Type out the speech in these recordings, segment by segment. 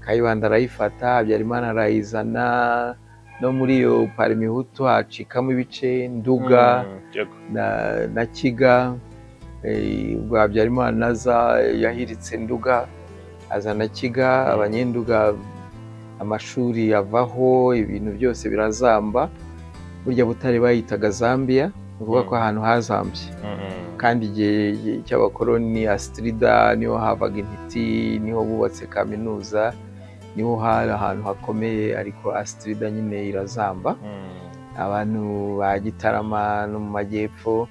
kayibanda arayifata habyarimana arayizana no muri iyo parimihutu hacikamo ibice nduga na na kiga eh, ubwo habyarimana aza yahiritse nduga azana kiga abanyenduga amashuri yavaho ibintu byose birazamba burya butare bayitaga zambia ni ukuvuga Mm. ko ahantu hazambye kandi igihe cy'abakoloni asitirida niho havaga intiti niho bubatse kaminuza niho hari ahantu hakomeye ariko asitirida nyine irazamba abantu ba gitarama no mu majyepfo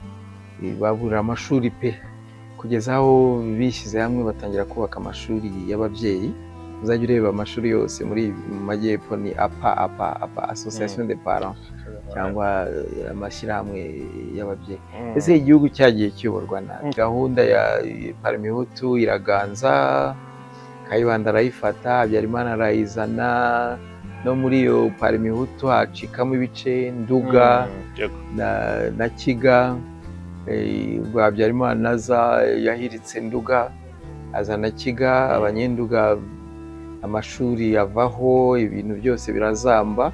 eh, babura amashuri pe kugeza aho bishyize hamwe batangira kubaka amashuri y'ababyeyi uzajya ureba amashuri yose muri mu majyepfo ni apa apa apa association de parents cyangwa eh, amashyirahamwe y'ababyeyi ese igihugu cyagiye kiyoborwa na Mm. gahunda ya paramihutu iraganza kayibanda arayifata habyarimana arayizana no muri iyo paramihutu hacikamo ibice nduga na, na kiga eh, ubwo habyarimana aza yahiritse nduga azana kiga abanyenduga amashuri yavaho ibintu byose birazamba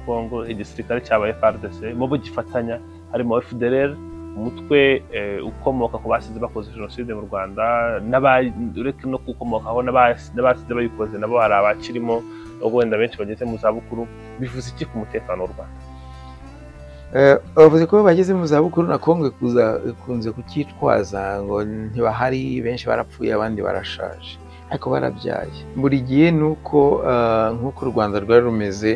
kongo igisirikare cyabaye fardc mu bugifatanya harimo fdrr umutwe eh, ukomoka ku basize bakoze jenoside mu rwanda n'aba- uretse no gukomokaho n'abas- n'abasize bayikoze nabo hari abakirimo nubwo wenda benshi bageze mu zabukuru bivuze iki ku mutekano w'u rwanda Eh, bavuze ko iyo bageze mu zabukuru na kongo kuza- ikunze kucyitwaza ngo ntibahari benshi barapfuye abandi barashaje ariko barabyaye buri gihe ni uko eh, nk'uko u rwanda rwari rumeze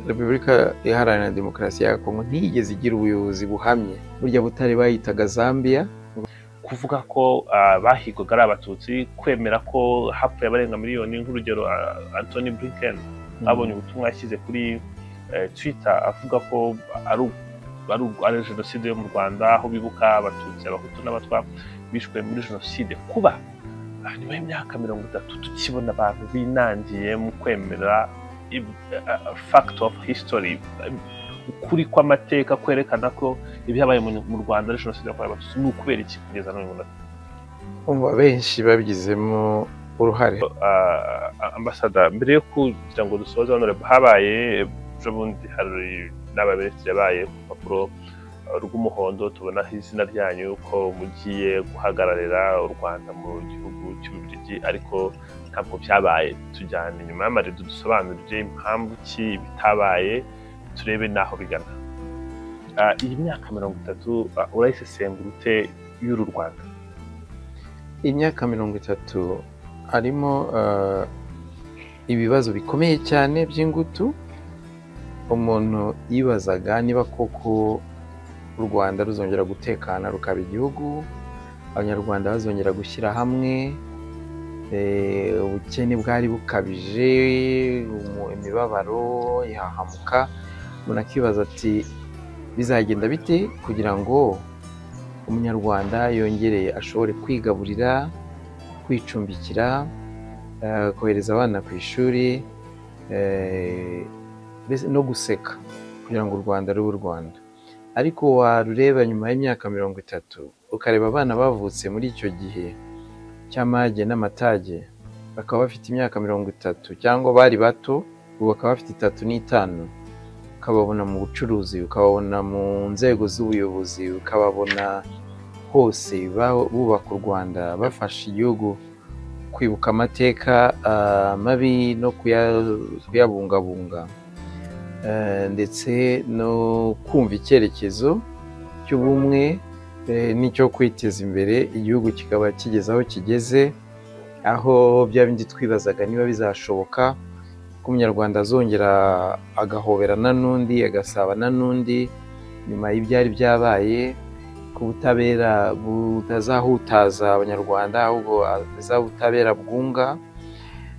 repubulika iharanira demokarasi ya kongo ntiyigeze igira ubuyobozi buhamye burya butare bayitaga zambia kuvuga ko ah, bahigwaga ari abatutsi kwemera ko hapfuye abarenga miliyoni nk'urugero ah, Anthony Blinken abonye ubutumwa yashyize kuri eh, Twitter avuga ko ari u- ari u- ari jenoside yo mu Rwanda aho bibuka abatutsi abahutu n'abatwa bishwe muri jenoside kuba ah, nyuma y'imyaka mirongo itatu tukibona abantu binangiye mu kwemera ib- ah, ah, fact of history ukuri kw'amateka kwerekana ko ibyabaye mu- mu Rwanda ari jenoside yakorewe abatutsi ni ukubera iki kugeza n'uyu munota umva benshi babigizemo uruhare Ah, ambasada mbere yo kugira ngo dusoze hano habaye ejo bundi hari n'abaministiri yabaye ku rupapuro ah, rw'umuhondo tubonaho izina ryanyu ko mugiye guhagararira u rwanda mu gihugu cy'ububirigi ariko ntabwo byabaye tujyane inyuma y'amarido dusobanurire impamvu ki bitabaye turebe n'aho bigana Ah, iyi myaka mirongo itatu ah, urayisesengura ute y'uru rwanda imyaka mirongo itatu harimo eh, ibibazo bikomeye cyane by'ingutu umuntu yibazaga niba koko u rwanda ruzongera gutekana rukaba igihugu abanyarwanda bazongera gushyira hamwe eh, ubukene bwari bukabije umu- imibabaro ihahamuka umuntu akibaza ati bizagenda bite kugira ngo umunyarwanda yongereye ashobore kwigaburira kwicumbikira eh, kohereza abana ku ishuri eh, mbese no guseka kugira ngo u rwanda rube u rwanda ariko warureba nyuma y'imyaka mirongo itatu ukareba abana bavutse muri icyo gihe cy'amage n'amatage bakaba bafite imyaka mirongo itatu cyangwa bari bato ubu bakaba bafite itatu n'itanu ukababona mu bucuruzi ukababona mu nzego z'ubuyobozi ukababona hose ba- bubaka u rwanda bafasha igihugu kwibuka amateka ah, mabi no kuya- kuyabungabunga Eh, ndetse no kumva icyerekezo cy'ubumwe eh, n'icyo kwiteza imbere igihugu kikaba kigeze aho kigeze aho bya bindi twibazaga niba bizashoboka ko umunyarwanda azongera agahoberana n'undi agasabana n'undi nyuma y'ibyari byabaye ko ubutabera butazahutaza abanyarwanda ahubwo aza ubutabera bwunga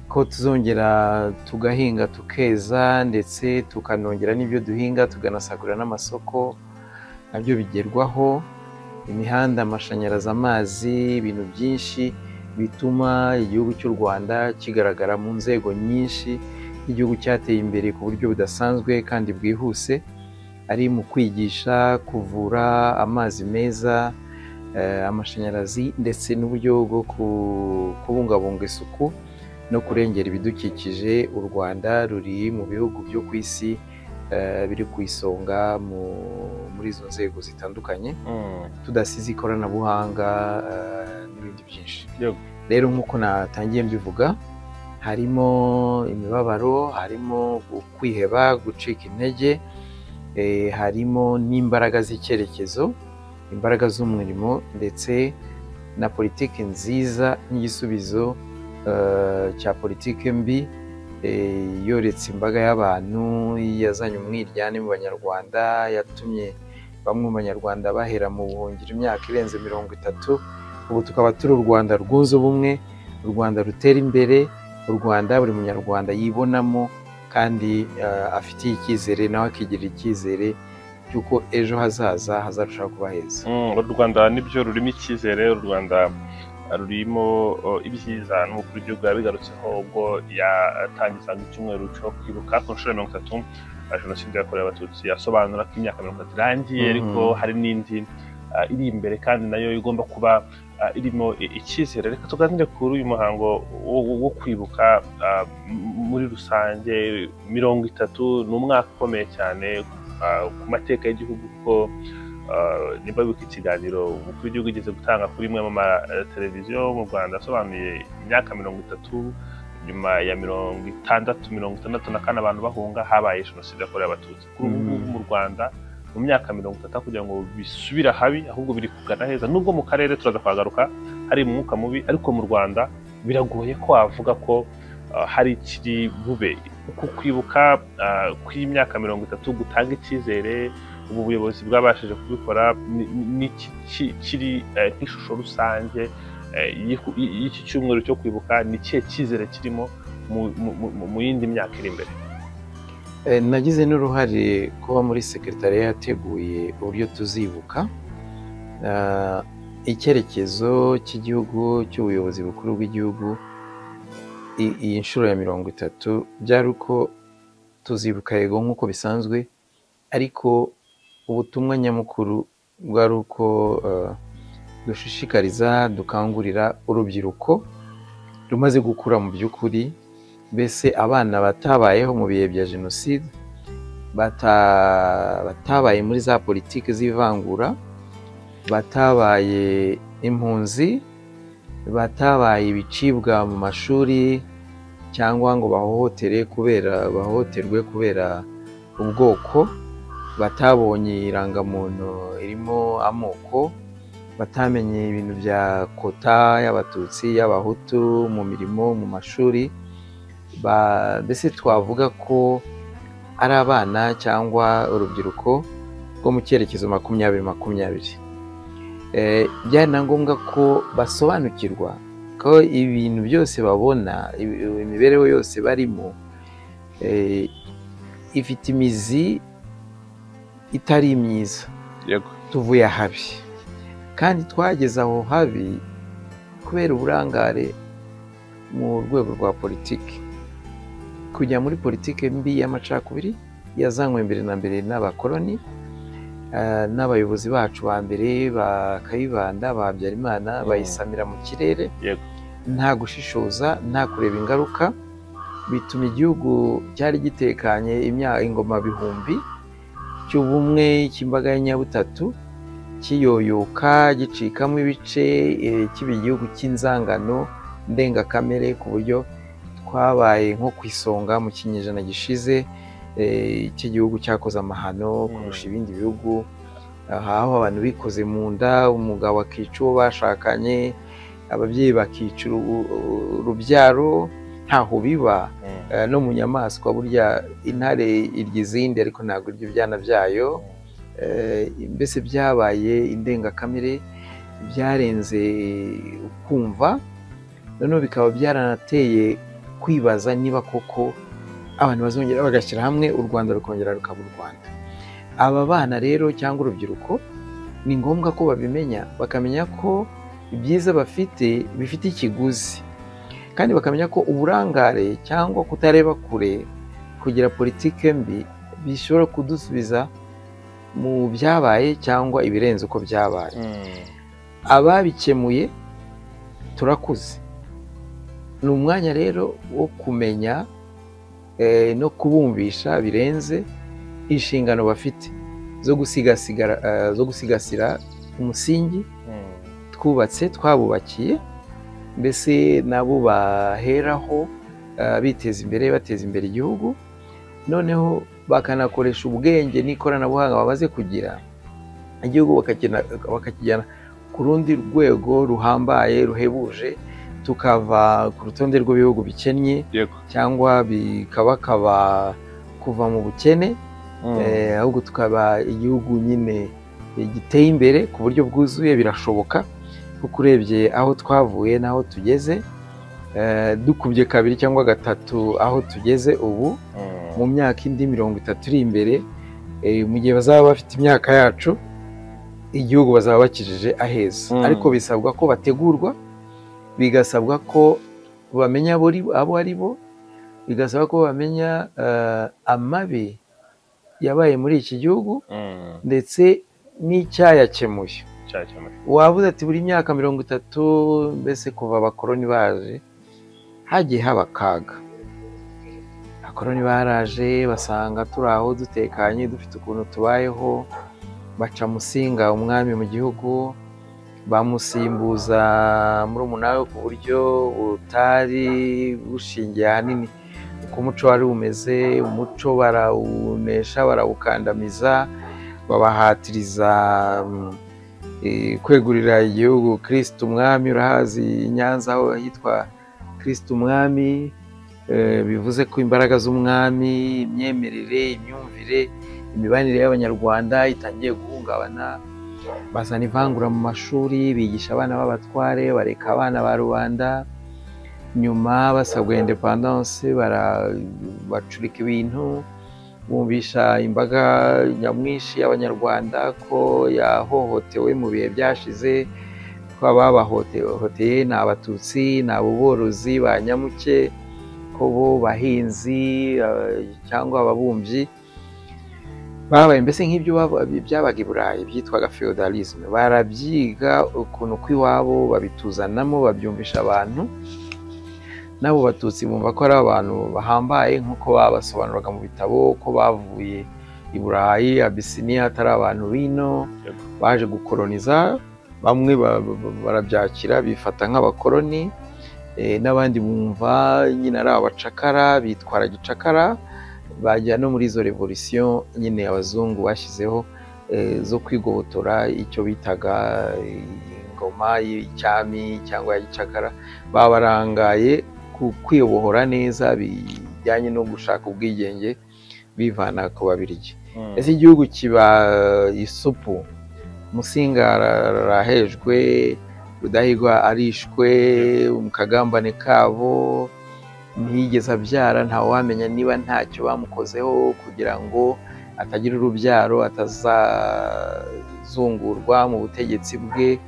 ko tuzongera tugahinga tukeza ndetse tukanongera n'ibyo duhinga tukanasagurira n'amasoko nabyo bigerwaho imihanda amashanyarazi amazi ibintu byinshi bituma igihugu cy'u rwanda kigaragara mu nzego nyinshi igihugu cyateye imbere ku buryo budasanzwe kandi bwihuse ari mu kwigisha kuvura amazi meza eh, amashanyarazi ndetse n'uburyo bwo ku- kubungabunga isuku no kurengera ibidukikije u rwanda ruri mu bihugu byo ku isi eh, biri ku isonga mu- muri izo nzego zitandukanye tudasize ikoranabuhanga eh, n'ibindi byinshi Yego. rero nk'uko natangiye mbivuga harimo imibabaro harimo gu- kwiheba gucika intege eh, harimo n'imbaraga z'icyerekezo imbaraga z'umurimo ndetse na politiki nziza n'igisubizo eh, cya politiki mbi eh, yoretse imbaga y'abantu yazanye umwiryane mu banyarwanda yatumye bamwe mu banyarwanda bahera mu buhungiro imyaka irenze mirongo itatu ubu tukaba turi u rwanda rwunze ubumwe u rwanda rutera imbere u rwanda buri munyarwanda yibonamo kandi eh, afitiye icyizere nawe akigirira icyizere cy'uko ejo hazaza hazarushaho kuba heza Mm, uru rwanda nibyo rurimo icyizere uru rwanda uh, rurimo uh, ibyiza ni ukuri igihugu yabigarutseho ubwo yatangizaga icyumweru cyo kwibuka ku nshuro ya mirongo itatu uh, jenoside yakorewe abatutsi yasobanura ko imyaka mirongo itatu irangiye Mhm. ariko hari n'indi uh, iri imbere kandi nayo igomba kuba uh, irimo i- icyizere reka tuganire kuri uyu muhango wo, wo- wo kwibuka uh, m- muri rusange mirongo itatu ni umwaka ukomeye cyane uh, ku mateka y'igihugu kuko Uh, nimba wibuka ikiganiro umukuru w'igihugu igeze gutanga kuri imwe mu mateleviziyo mu rwanda asobanuye imyaka mirongo itatu nyuma ya mirongo itandatu mirongo itandatu na kane abantu bahunga habaye jenoside yakorewe abatutsi kuri ubu ngubu Mhm. mu rwanda mu myaka mirongo itatu kugira ngo bisubire habi ahubwo biri kugana heza nubwo mu karere turaza kuhagaruka hari umwuka mubi ariko mu rwanda biragoye ko wavuga ko uh, hari ikiri bube uku kwibuka uh, kw'imyaka mirongo itatu gutanga icyizere ubu buyobozi bwabashije kubikora ni- ni- ni iki ki- kiri eh, nk'ishusho rusange eh, y'iku- y- y'iki cyumweru cyo kwibuka ni ikihe cyizere kirimo mu- mu- mu- mu yindi myaka iri imbere Eh, nagize n'uruhare kuba muri sekretariya yateguye uburyo tuzibuka Ah, icyerekezo cy'igihugu cy'ubuyobozi bukuru bw'igihugu i- iyi nshuro ya mirongo itatu byari uko tuzibuka yego nk'uko bisanzwe ariko ubutumwa nyamukuru bwari uko eh, dushishikariza dukangurira urubyiruko rumaze gukura mu by'ukuri mbese abana batabayeho mu bihe bya jenoside bata- batabaye muri za politiki z'ivangura batabaye impunzi batabaye ibicibwa mu mashuri cyangwa ngo bahohotere kubera bahohoterwe kubera ubwoko batabonye irangamuntu irimo amoko batamenye ibintu bya kota y'abatutsi y'abahutu mu mirimo mu mashuri ba- mbese twavuga ko ari abana cyangwa urubyiruko rwo mu cyerekezo makumyabiri makumyabiri Eh, byari na ngombwa ko basobanukirwa ko ibintu byose babona ibi- imibereho yose barimo eh, ifite imizi itari myiza yego tuvuye ahabi kandi twageze aho habi kubera uburangare mu rwego rwa politiki kujya muri politiki mbi y'amacakubiri yazanywe mbere na mbere n'abakoloni eh, n'abayobozi bacu ba mbere bakayibanda ba habyarimana Mm. bayisamira mu kirere Yego. nta gushishoza nta kureba ingaruka bituma igihugu cyari gitekanye imya- ingoma bihumbi cy'ubumwe cy'imbaga ya nyabutatu kiyoyoka gicikamo ibice eh, kiba igihugu cy'inzangano ndengakamere ku buryo twabaye nko ku isonga mu kinyejana gishize eh, cy'igihugu cyakoze amahano kurusha Mm. ibindi bihugu aha aho abantu bikoze mu nda umugabo akica uwo bashakanye ababyeyi bakica uru- urubyaro ntaho biba Mm. Eh, no mu nyamaswa burya intare irya izindi ariko ntabwo irya ibyana byayo Eh, mbese byabaye indengakamere byarenze kumva noneho bikaba byaranateye kwibaza niba koko abantu bazongera bagashyira hamwe u rwanda rukongera rukaba u rwanda aba bana rero cyangwa urubyiruko ni ngombwa ko babimenya bakamenya ko ibyiza bafite bifite ikiguzi kandi bakamenya ko uburangare cyangwa kutareba kure kugira politike mbi bishobora kudusubiza mu byabaye cyangwa ibirenze uko byabaye Mm. ababikemuye turakuze ni umwanya rero wo kumenya no kubumvisha birenze inshingano bafite zo gusigasira zo gusigasira umusingi twubatse twabubakiye mbese nabo baheraho biteza imbere bateza imbere igihugu noneho bakanakoresha ubwenge n'ikoranabuhanga bamaze kugira igihugu bakakijyana ku rundi rwego ruhambaye ruhebuje tukava ku rutonde rw'ibihugu bikennye cyangwa bikabakaba kuva mu bukene ahubwo tukaba igihugu nyine giteye imbere ku buryo bwuzuye birashoboka kuko urebye aho twavuye n'aho tugeze dukubye kabiri cyangwa gatatu aho tugeze ubu mu myaka indi mirongo itatu iri imbere mu gihe bazaba bafite imyaka yacu igihugu bazaba bakijije aheza ariko bisabwa ko bategurwa bigasabwa ko bamenya abo ari bo bigasaba ko bamenya amabi yabaye muri iki gihugu ndetse n'icyayakemuye wabuze ati buri myaka mirongo itatu mbese kuva abakoroni baje hagiye haba akaga abakoroni baraje basanga turi aho dutekanye dufite ukuntu tubayeho baca musinga umwami mu gihugu bamusimbuza muri umunara ku buryo butari bushingiye ahanini uko umuco wari umeze umuco barawunesha barawukandamiza babahatiriza kwegurira igihugu kirisite umwami urahazi nyanza aho hitwa kirisite umwami bivuze ko imbaraga z'umwami imyemerere imyumvire imibanire y'abanyarwanda itangiye guhungabana bazana ivangura mu mashuri bigisha abana b'abatware bareka abana ba rubanda nyuma basabwa indepandanse bacurika ibintu bumvisha imbaga nyamwinshi y'abanyarwanda ko yahohotewe mu bihe byashize ko ababahohoteye ni abatutsi ni aborozi ba nyamuke ko bo bahinzi cyangwa ababumbyi babaye mbese nk'ibyo byabaga i burayi byitwaga feudalisme barabyiga ukuntu kw'iwabo babituzanamo babyumvisha abantu n'abo batutsi bumva ko ari abantu bahambaye nk'uko babasobanuraga mu bitabo ko bavuye i burayi abisiniya atari abantu bino baje gukoroniza bamwe barabyakira bifata nk'abakoroni n'abandi bumva nyine ari abacakara bitwara gicakara bajya no muri izo revolisiyo nyine abazungu bashyizeho zo kwigobotora icyo bitaga ingoma y'icyami cyangwa ya gicakara babarangaye kwibohora neza bijyanye no gushaka ubwigenge bivana ku babirigi ese igihugu kiba isupu musinga arahejwe rudahigwa arishwe mu kagambane kabo ntiyigeze abyara ntawamenya niba ntacyo bamukozeho kugira ngo atagira urubyaro atazazungurwa mu butegetsi bwe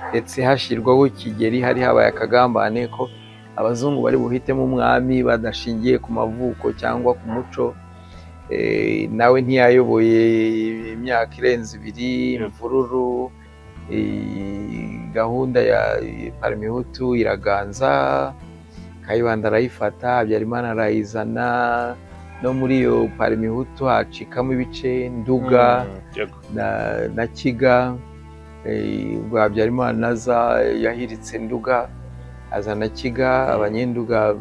ndetse hashyirwaho kigeri hari habaye akagambane ko abazungu bari buhitemo umwami badashingiye ku mavuko cyangwa ku muco nawe ntiyayoboye imyaka irenze ibiri imvururu gahunda ya paramihutu iraganza kayibanda arayifata habyarimana arayizana no muri iyo paramihutu hacikamo ibice nduga na kiga ubwo habyarimana aza yahiritse nduga azana kiga abanyenduga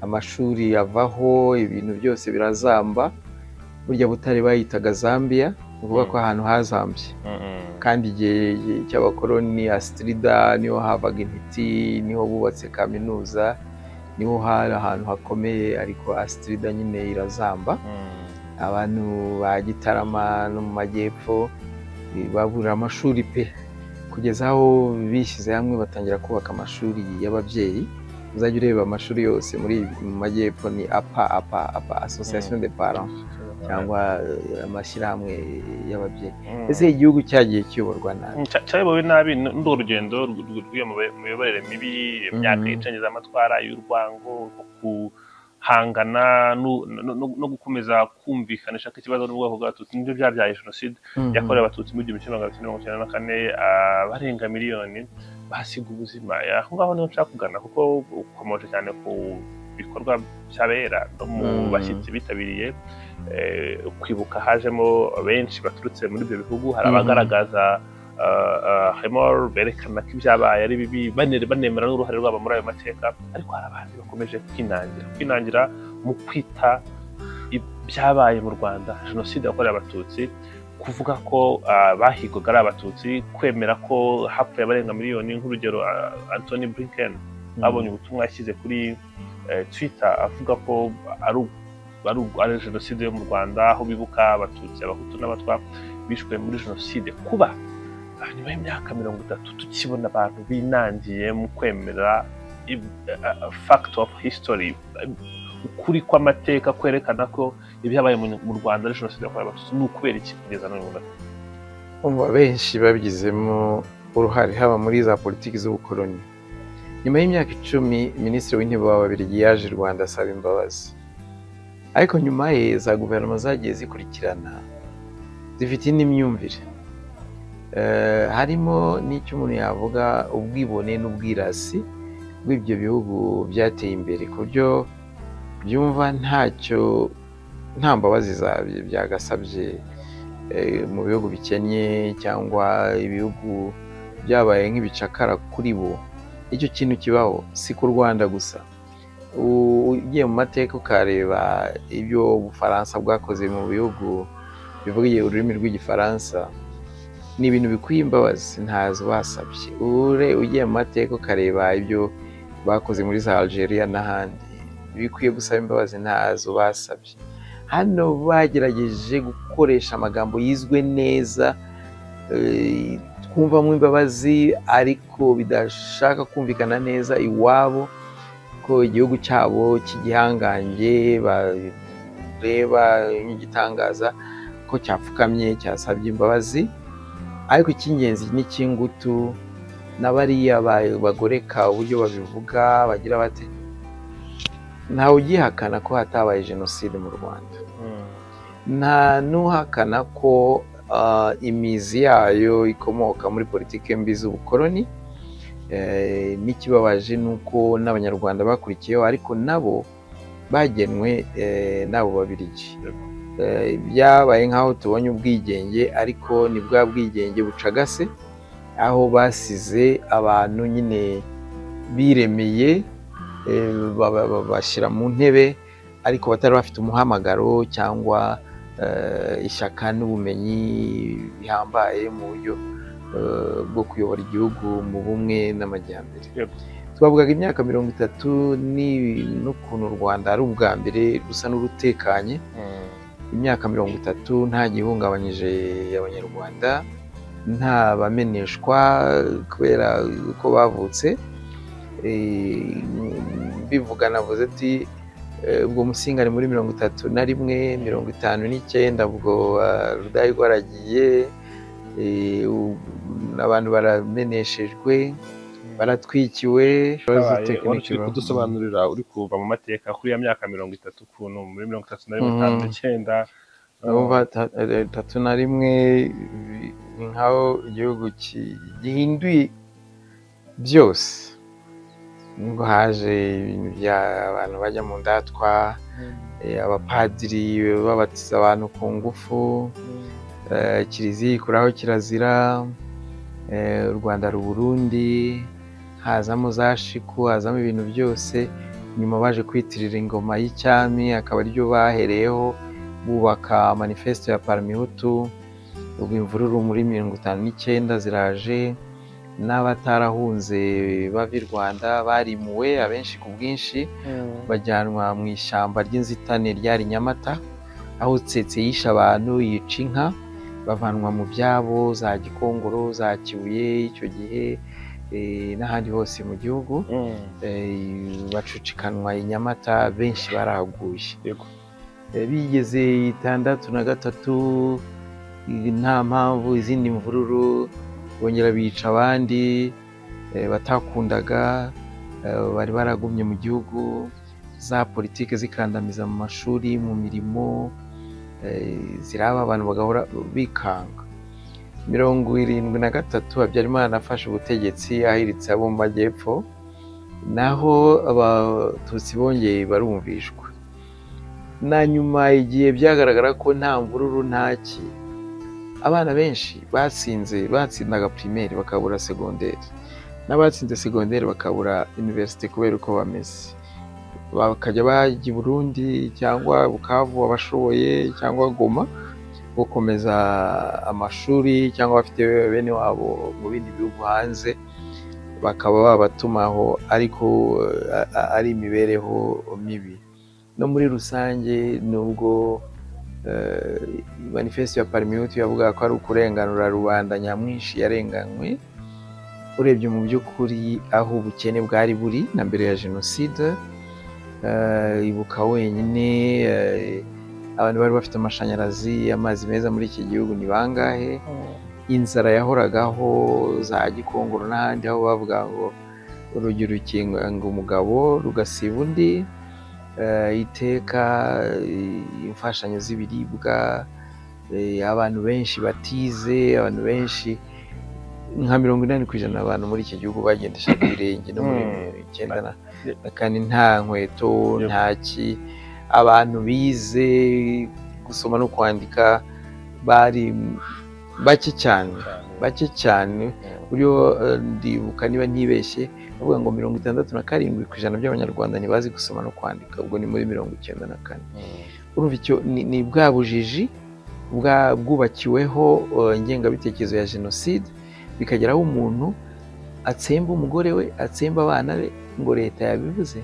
amashuri yavaho ibintu byose birazamba burya butare bayitaga zambia ni ukuvuga ko ahantu hazambye kandi igihe cy'abakoroni asitirida niho havaga intiti niho bubatse kaminuza niho hari ahantu hakomeye ariko asitirida nyine irazamba abantu ba gitarama no mu majyepfo babura amashuri pe kugeza aho bishyize hamwe batangira kubaka amashuri y'ababyeyi uzajya ureba amashuri yose muri mu majyepfo ni apa apa apa asosiyasiyo de paran cyangwa amashyirahamwe y'ababyeyi ese igihugu cyagiye kiyoborwa nabi cyayobowe nabi ni urugendo rw'iyo miyoborere mibi imyaka y'icengeza amatwara y'urwango hangana no- no no- no gukomeza kumvikanisha ko ikibazo n'ubwoko bw'abatutsi nibyo byabyaye jenoside yakorewe abatutsi mu gihumbi kimwe magana cyenda mirongo icyenda na kane abarenga miliyoni bahasiga ubuzima aho ngaho niho nshaka kugana kuko ukomoje cyane ku bikorwa by'abera no mu Mm. bashyitsi bitabiriye eh, kwibuka hajemo benshi baturutse muri ibyo bihugu hari Mm. abagaragaza hemor berekana ko ibyabaye ari bibi bane- banemera n'uruhare rwabo muri ayo mateka ariko hari abandi bakomeje kwinangira kwinangira mu kwita ibyabaye mu rwanda jenoside yakorewe abatutsi kuvuga ko ah, bahigwaga ari abatutsi kwemera ko hapfuye abarenga miliyoni nk'urugero ah, antony blinken abonye ubutumwa yashyize kuri eh, twitter avuga ko ari u- ari u- ari jenoside yo mu rwanda aho bibuka abatutsi abahutu n'abatwa bishwe muri jenoside kuba ah, nyuma y'imyaka mirongo itatu tukibona abantu binangiye mu kwemera ib- ah, ah, fact of history ah, ukuri kw'amateka kwerekana ko ibyabaye mu mu rwanda ari jenoside yakorewe abatutsi ni ukubera iki kugeza n'uyu munsi Umva benshi babigizemo uruhare haba muri za politiki z'ubukoloni nyuma y'imyaka icumi minisitiri w'intebe w'ababiligi yaje i rwanda asaba imbabazi ariko nyuma ye za guverinoma zagiye zikurikirana zifite indi myumvire Eh, harimo n'icyo umuntu yavuga ubwibone n'ubwirasi bw'ibyo bihugu byateye imbere ku buryo byumva ntacyo nta mbabazi zabyo byagasabye eh, mu bihugu bikennye cyangwa ibihugu byabaye nk'ibicakara kuri bo icyo kintu kibaho si ku rwanda gusa U- ugiye mu mateka ukareba ibyo ubufaransa bwakoze mu bihugu bivuga ururimi rw'igifaransa ni ibintu bikwiye imbabazi ntazo basabye ure ugiye mu mateka ukareba ibyo bakoze muri za algeria n'ahandi bikwiye gusaba imbabazi ntazo basabye hano bagerageje gukoresha amagambo yizwe neza eh, twumvamo imbabazi ariko bidashaka kumvikana neza iwabo ko igihugu cyabo cy'igihangange bareba nk'igitangaza ko cyapfukamye cyasabye imbabazi ariko icy'ingenzi n'icy'ingutu na bariya ba- bagoreka uburyo babivuga bagira bate ntawe ugihakana ko hatabaye jenoside mu rwanda nta n'uhakana ko ah, imizi yayo ikomoka muri politiki mbi z'ubukoloni Eh, n'ikibabaje ni uko n'abanyarwanda bakurikiyeho ariko nabo bagenwe eh, n'abo babirigi Eh, byabaye nk'aho tubonye ubwigenge ariko ni bwa bwigenge bucagase aho basize abantu nyine biremeye eh, ba- ba- bashyira mu ntebe ariko batari bafite umuhamagaro cyangwa eh, ishyaka n'ubumenyi bihambaye mu buryo eh, bwo kuyobora igihugu mu bumwe n'amajyambere Yego. twavugaga imyaka mirongo itatu ni- n'ukuntu u rwanda ari ubwa mbere rusa n'urutekanye imyaka mirongo itatu nta gihungabanyije abanyarwanda nta bameneshwa kubera uko bavutse Eh, bivuga navuze ati eh, ubwo musinga ni muri mirongo itatu na rimwe mirongo itanu n'icyenda ubwo ah, rudahigwa aragiye eh, u- abantu barameneshejwe baratwikiwe wari uri kudusobanurira uri kuva mu mateka kuri ya myaka mirongo itatu ukuntu muri mirongo itatu na mirongo itanu Mhm. n'icyenda urumva ta- eh, tatu na rimwe bi- ni nk'aho igihugu ki- gihinduye byose nibwo haje ibintu bya abantu bajya mu ndatwa eh, abapadiri babatiza abantu ku ngufu eh, kiliziya ikuraho kirazira eh, u rwanda ru Burundi hazamo za shiku hazamo ibintu byose nyuma baje kwitirira ingoma y'icyami akaba aryo bahereyeho bubaka manifesito ya paramihutu ubwo imvururu muri mirongo itanu n'icyenda ziraje n'abatarahunze bava i rwanda barimuwe abenshi ku bwinshi bajyanwa mu ishyamba ry'inzitane ryari nyamata aho tsetse yishe abantu yica inka bavanwa mu byabo za gikongoro za kibuye icyo gihe eh, n'ahandi hose mu gihugu eh, bacucikanwa i nyamata benshi barahaguye Yego. Eh, bigeze itandatu na gatatu eh, nta mpamvu izindi mvururu bongera bica abandi eh, batakundaga eh, bari baragumye mu gihugu za politiki zikandamiza mu mashuri mu mirimo ziraba abantu bagahora bikanga mirongo irindwi na gatatu habyarimana afashe ubutegetsi ahiritse abo mu majyepfo naho abatutsi bongeye barumvishwa na nyuma igihe byagaragara ko nta mvururu ntaki abana benshi batsinze batsindaga pirimeri bakabura segonderi n'abatsinze segonderi bakabura iniverisite kubera uko bameze bakajya bajya i burundi cyangwa bukavu abashoboye cyangwa goma gukomeza amashuri cyangwa bafite bene wabo mu bindi bihugu hanze bakaba babatumaho ariko ari imibereho mibi no muri rusange nubwo manifesite ya parimiyuti yavuga ko ari ukurenganura rubanda nyamwinshi yarenganywe urebye mu by'ukuri aho ubukene bwari buri na mbere ya jenoside ibuka wenyine abantu bari bafite amashanyarazi amazi meza muri iki gihugu ni bangahe inzara yahoragaho za gikongoro n'ahandi aho bavuga ngo urugi rukinga umugabo rugasiba undi iteka imfashanyo z'ibiribwa abantu benshi batize abantu benshi nka mirongo inani ku ijana abantu muri iki gihugu bagendesha ibirenge no muri icyenda na kane nta nkweto nta ki abantu bize gusoma no kwandika bari bake cyane bake cyane buryo ndibuka niba ntibeshye bavuga ngo mirongo itandatu na karindwi ku ijana by'abanyarwanda ntibazi gusoma no kwandika ubwo ni muri mirongo icyenda na kane urumva icyo ni bwa bujiji bwubakiweho ingengabitekerezo ya jenoside bikagera aho umuntu atsemba umugore we atsemba abana be ngo leta yabivuze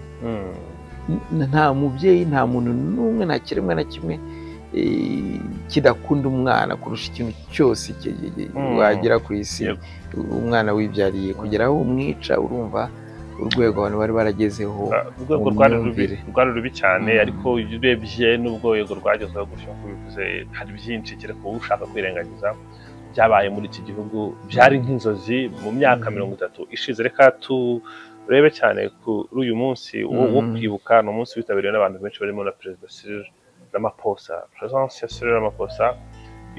nta mubyeyi nta muntu n'umwe nta kiremwa na kimwe kidakunda umwana kurusha ikintu cyose wagera ku isi umwana wibyariye kugera aho umwica urumva urwego abantu bari baragezeho urwego rwari rubi cyane ariko urebye n'ubwo urwego rwagezeho gutyo nk'uko bivuze hari byinshi kereka uba ushaka kwirengagiza byabaye muri iki gihugu byari nk'inzozi mu myaka mirongo itatu ishize reka turebe cyane kuri uyu munsi wo kwibuka ni umunsi witabiriwe n'abantu benshi barimo na perezida sirire ramaposa perezidansi ya sirire ramaposa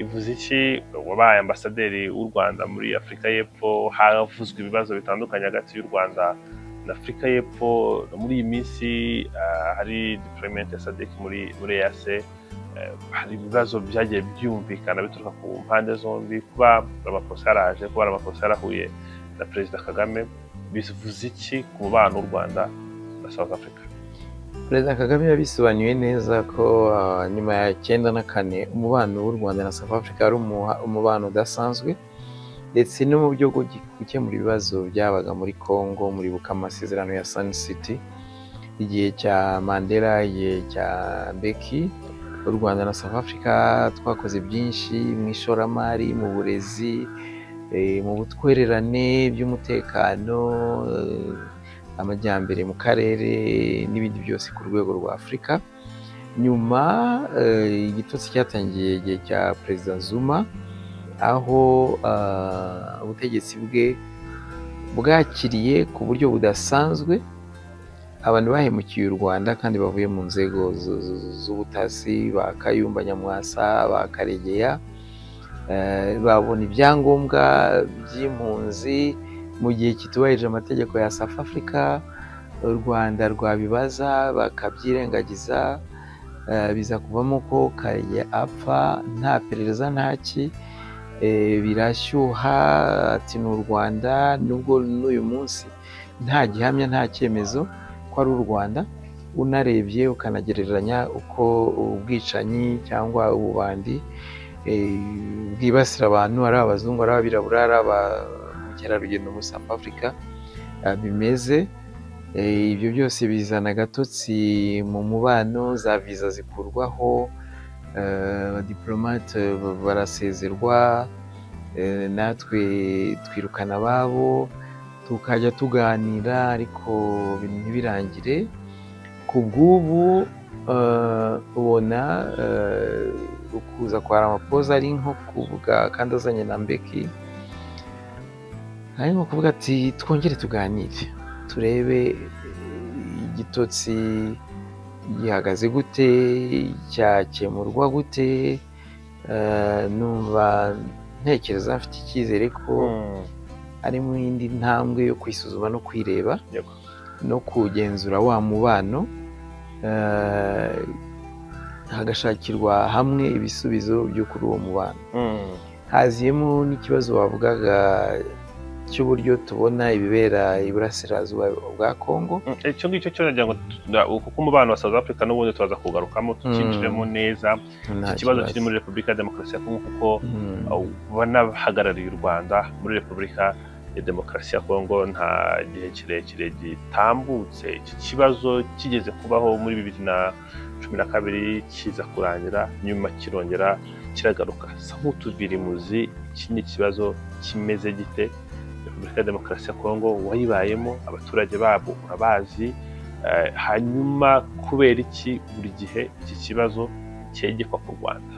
ivuze iki wabaye ambasaderi w'u rwanda muri afurika y'epfo havuzwe ibibazo bitandukanye hagati y'u rwanda na afurika y'epfo muri iyi minsi hari diporomente ya sadeki muri muri eyase hari ibibazo byagiye byumvikana bituruka ku mpande zombi kuba ramaposa yaraje kuba ramaposa yarahuye na perezida kagame bivuze iki ku mubano w'u rwanda na south africa perezida kagame yabisobanuye neza ko nyuma ya cyenda na kane umubano w'u rwanda na south africa ari umubano udasanzwe ndetse no mu byo gukemura ibibazo byabaga muri congo muri buka amasezerano ya sun city igihe cya mandela igihe cya beki u rwanda na south africa twakoze byinshi mu ishoramari mu burezi mu butwererane by'umutekano amajyambere mu karere n'ibindi byose ku rwego rwa afurika nyuma igitotsi cyatangiye igihe cya perezida zuma aho ubutegetsi bwe bwakiriye ku buryo budasanzwe abantu bahemukiye u rwanda kandi bavuye mu nzego z'ubutasi ba kayumba nyamwasa ba karegeya babona ibyangombwa by'impunzi mu gihe kitubahirije amategeko ya South Africa u Rwanda rwabibaza bakabyirengagiza biza kuvamo ko Karegeya apfa nta perereza ntaki birashyuha ati ni u Rwanda nubwo n'uyu munsi nta gihamya nta cyemezo ko ari u Rwanda unarebye ukanagereranya uko ubwicanyi cyangwa ububandi bwibasira abantu ari abazungu ari abirabura ari mukerarugendo muri South Africa bimeze ibyo byose bizana agatotsi mu mubano za viza zikurwaho abadiplomate barasezerwa natwe twirukana ababo tukajya tuganira ariko ibintu ntibirangire ku bw'ubu ubona ukuza kwa ramapoza ari nko kuvuga kandi azanye na mbeki ari nko kuvuga ati twongere tuganire turebe igitotsi gihagaze gute cyakemurwa gute eh, numva ntekereza mfite icyizere ko Mm, ari mu yindi ntambwe yo kwisuzuma no kwireba yego. no kugenzura wa mubano eh, hagashakirwa hamwe ibisubizo byo kuri uwo mubano Mm, haziyemo n'ikibazo bavugaga cy'uburyo tubona ibibera iburasirazuba bwa kongo mm, icyo ngicyo cyo nagira ngo tu- na- kuko umubano wa South Africa n'ubundi tuza kugarukamo tukinjiremo neza Nta iki kibazo kiri muri Repubulika ya Demokarasi ya Kongo kuko Mm. banahagarariye u Rwanda muri Repubulika ya Demokarasi ya Kongo nta gihe kirekire gitambutse iki kibazo kigeze kubaho muri bibiri na cumi na kabiri kiza kurangira nyuma kirongera kiragaruka sahutuvirimuzi iki ni ikibazo kimeze gite Repubulika ya Demokarasi ya Kongo wayibayemo abaturage babo urabazi Eh, hanyuma kubera iki buri gihe iki kibazo cyegekwa ku Rwanda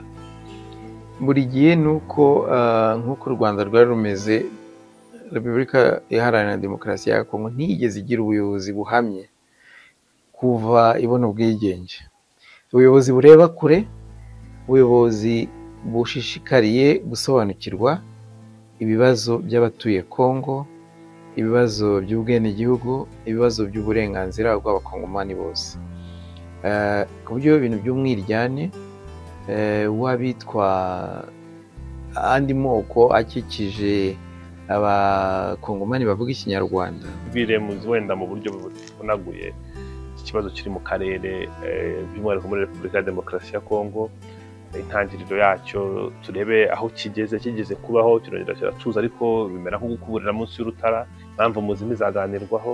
buri gihe ni uko ah, nk'uko u rwanda rwari rumeze repubulika iharanira demokarasi ya kongo ntiyigeze igira ubuyobozi buhamye kuva ibona ubwigenge ubuyobozi bureba kure ubuyobozi bushishikariye gusobanukirwa ibibazo by'abatuye kongo ibibazo by'ubwenegihugu ibibazo by'uburenganzira bw'abakongomani bose Ah, ku buryo ibintu by'umwiryane eh, w'abitwa andi moko akikije abakongomani bavuga ikinyarwanda biremuzi wenda mu buryo buvunaguye iki kibazo kiri mu karere eh, by'umwihariko muri repubulika ya demokarasi ya kongo intangiriro yacyo turebe aho kigeze kigeze kubaho kirongera kiratuza ariko bimera nko gukuburira munsi y'urutara impamvu muzi ntizaganirwaho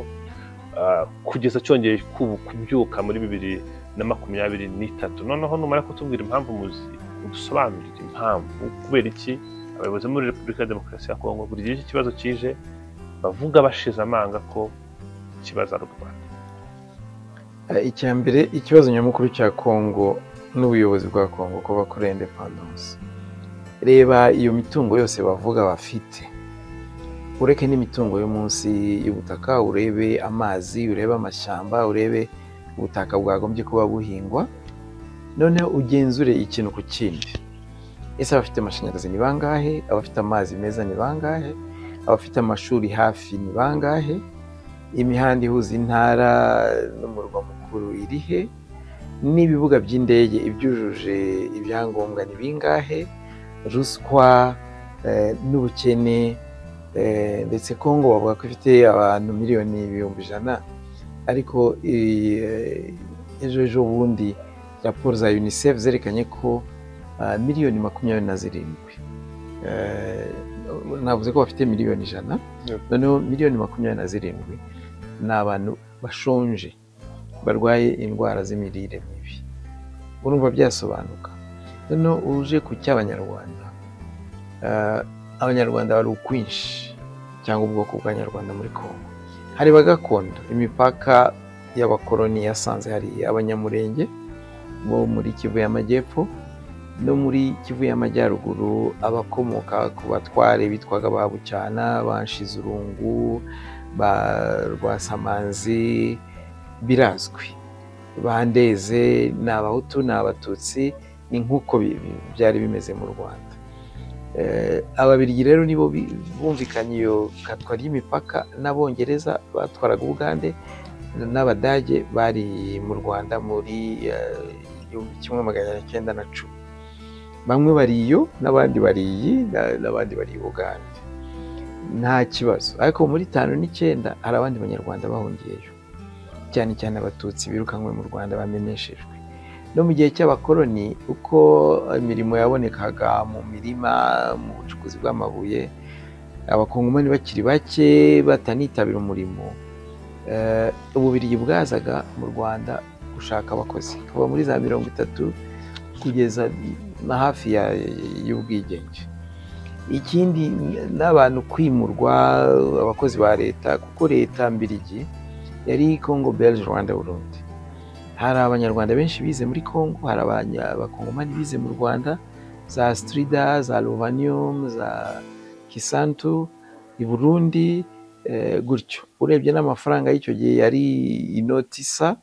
Ah, kugeza cyongeye kubu- kubyuka muri bibiri na makumyabiri n'itatu noneho numara kutubwira impamvu muzi udusobanurire impamvu kubera iki abayobozi bo muri repubulika ya demokarasi ya kongo buri gihe iki kibazo kije bavuga bashize amanga ko kibazo ari u Rwanda Eh, icya mbere ikibazo nyamukuru cya kongo n'ubuyobozi bwa kongo kuba kuri independence reba iyo mitungo yose bavuga bafite ureke n'imitungo yo munsi y'ubutaka urebe amazi urebe amashyamba urebe ubutaka bwagombye kuba buhingwa noneho ugenzure ikintu ku kindi ese abafite amashanyarazi ni bangahe abafite amazi meza ni bangahe abafite amashuri hafi ni bangahe imihanda ihuza intara n'umurwa mukuru irihe n'ibibuga by'indege ibyujuje ibyangombwa ni bingahe ruswa eh, n'ubukene eh, ndetse kongo bavuga ko ifite abantu miliyoni ibihumbi ijana ariko eh, ejo ejo bundi raporo za unicef zerekanye ko ah, miliyoni makumyabiri na zirindwi Eh, navuze ko bafite miliyoni ijana Yep. noneho miliyoni makumyabiri na zirindwi ni abantu bashonje barwaye indwara z'imirire mibi urumva byasobanuka noneho uje ku cy'abanyarwanda eh, abanyarwanda bari ukwinshi cyangwa ubwoko bw'abanyarwanda muri kongo hari bagakondo imipaka y'abakoloni yasanze hari abanyamurenge bo muri kivu y'amajyepfo no muri kivu y'amajyaruguru abakomoka ku batware bitwaga ba bucyana banshizurungu ba rwasamanzi birazwi bandeze ni abahutu ni abatutsi ni nk'uko bi- bi- byari bimeze mu rwanda Eh, ababirigi rero nibo bi- bumvikanye iyo katwa ry'imipaka n'abongereza batwaraga ubugande n'abadage bari mu rwanda muri eh, igihumbi kimwe magana cyenda na cumi bamwe bari iyo n'abandi bari iyi na- n'abandi bari ubugande nta kibazo ariko muri tanu n'icyenda hari abandi banyarwanda bahungiyeyo cyane cyane abatutsi birukanwe mu rwanda bameneshejwe no mu gihe cy'abakoloni uko imirimo yabonekaga mu mirima mu bucukuzi bw'amabuye abakongomani bakiri bake batanitabira umurimo eh, ububirigi bwazaga mu rwanda gushaka abakozi kuva muri za mirongo itatu kugeza na hafi ya- y'ubwigenge ikindi n'abantu kwimurwa abakozi ba leta kuko leta mbirigi yari Congo Belge Rwanda Burundi hari abanyarwanda benshi bize muri Congo hari abanya- abakongomani bize mu Rwanda za Strida za Lovanium za Kisantu i Burundi eh, gutyo urebye n'amafaranga y'icyo gihe yari inoti isa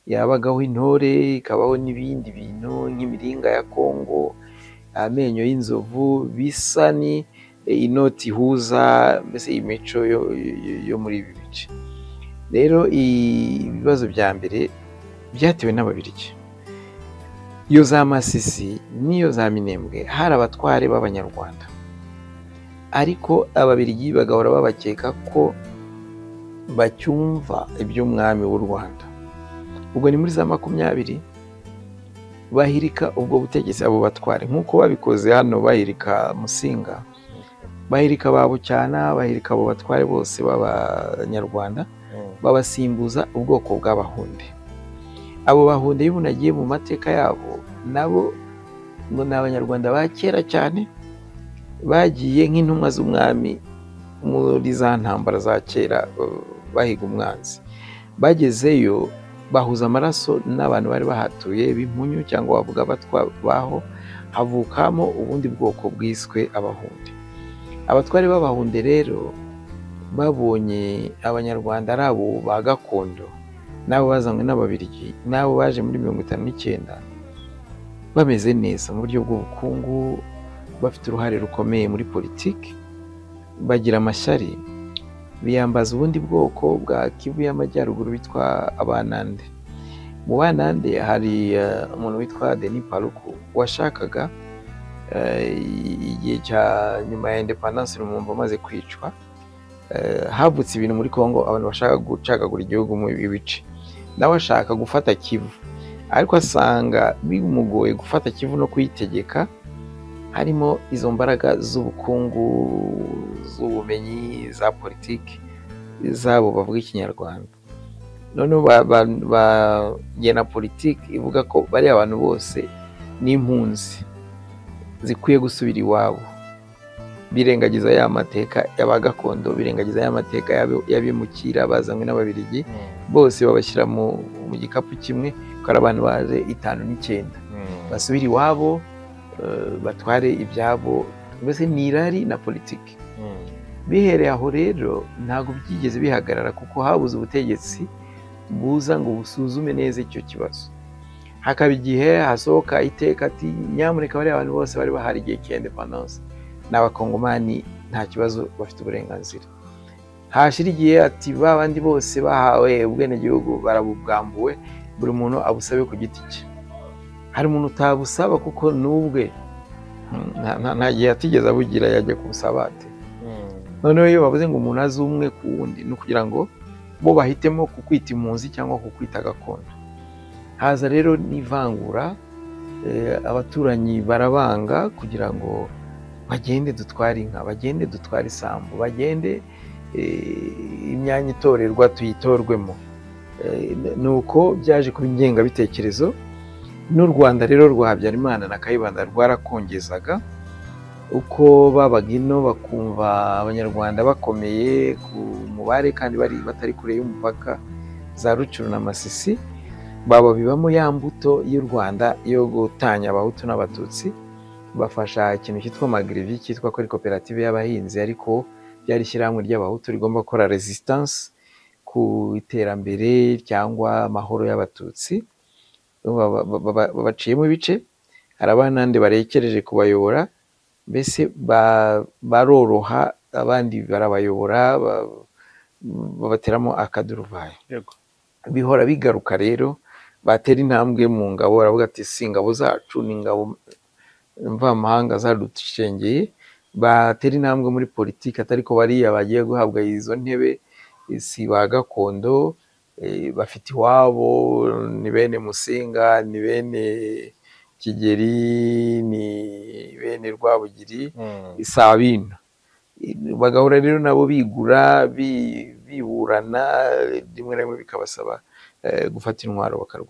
yabagaho intore ikabaho n'ibindi bintu nk'imiringa ya kongo amenyo y'inzovu bisa ni inoti ihuza mbese imico yo- yo- yo muri ibi bice rero ibibazo bya mbere byatewe n'ababirigi iyo za masisi n'iyo za minembwe hari abatware b'abanyarwanda ariko ababirigi bagahora babakeka ko bacyumva iby'umwami w'u rwanda ubwo ni muri za makumyabiri bahirika ubwo butegetsi abo batware nk'uko babikoze hano bahirika musinga bahirika ba bucyana bahirika abo batware bose b'abanyarwanda babasimbuza ubwoko bw'abahunde abo bahunde iyo umuntu agiye mu mateka yabo nabo ngo ni abanyarwanda ba kera cyane bagiye nk'intumwa z'umwami muri za ntambara za kera eh, bahiga umwanzi bagezeyo bahuza amaraso n'abantu bari bahatuye b'impunyu cyangwa wavuga abatwa baho havukamo ubundi bwoko bwiswe abahunde abatwari b'abahunde rero babonye abanyarwanda ari abo ba gakondo n'abo bazanywe n'ababirigi n'abo baje muri mirongo itanu n'icyenda bameze neza mu buryo bw'ubukungu bafite uruhare rukomeye muri politiki bagira amashyari biyambaza ubundi bwoko bwa kivu y'amajyaruguru bitwa abanande mu banande hari eh, umuntu witwa deni paruku washakaga eh, igihe cya nyuma ya indepandanse rumumva amaze kwicwa eh, havutse ibintu muri congo abantu bashaka gucagagura igihugu mu bice nawe ashaka gufata kivu ariko asanga bimugoye gufata kivu no kuyitegeka harimo izo mbaraga z'ubukungu z'ubumenyi za politiki zabo bavuga ikinyarwanda noneho ba- ba- bagena politiki ivuga ko bariya abantu bose ni impunzi zikwiye gusubira iwabo birengagiza ya mateka y'aba gakondo birengagiza ya mateka y'abi- y'abimukira bazanywe n'ababirigi bose babashyira mu mu gikapu kimwe kuko ari abantu baje itanu n'icyenda basubire iwabo eh, batware ibyabo mbese ni irari na politiki bihereye aho rero ntabwo byigeze bihagarara kuko habuze ubutegetsi buza ngo busuzume neza icyo kibazo hakaba igihe hasohoka iteka ati nyamuneka bariya abantu bose bari bahari igihe cy'indepandanse ni abakongomani nta kibazo bafite uburenganzira hashira igihe ati ba bandi bose bahawe ubwenegihugu barabubwambuwe buri muntu abusabe ku giti cye hari umuntu utabusaba kuko n'ubwe nta- nta- nta gihe atigeze abugira yajya kubusaba ate noneho iyo bavuze ngo umuntu azi umwe ku wundi ni ukugira ngo bo bahitemo kukwita impunzi cyangwa kukwita gakondo haza rero n'ivangura eh, abaturanyi barabanga kugira ngo bagende dutware inka bagende dutware isambu bagende eh, imyanya itorerwa tuyitorwemo Eh, ni uko byaje kuba ingengabitekerezo n'u rwanda rero rwa habyarimana na kayibanda rwarakongezaga uko babaga ino bakumva abanyarwanda bakomeye ku mubare kandi bari batari kure y'umupaka za rucuru na masisi bababibamo ya mbuto y'u rwanda yo gutanya abahutu n'abatutsi bafasha ikintu cyitwa magrivi cyitwa ko ari koperative y'abahinzi ariko ryari ishyirahamwe ry'abahutu rigomba gukora resistance ku iterambere cyangwa amahoro y'abatutsi Ba- ba- ba- ba- babaciyemo ibice hari abanande barekereje kubayobora mbese ba- baroroha abandi barabayobora ba- babateramo akaduruvayo yego bihora bigaruka rero batera intambwe mu ngabo baravuga ati si ingabo zacu ni ingabo mvamahanga zadushengeye batera intambwe muri politiki atari ko bariya bagiye guhabwa izo ntebe si ba gakondo eh, bafite iwabo ni bene musinga ni bene kigeri ni bene rwabugiri saa bino bagahora rero nabo bigura bi- biburana rimwe na rimwe bikabasaba eh, gufata intwaro bakarwana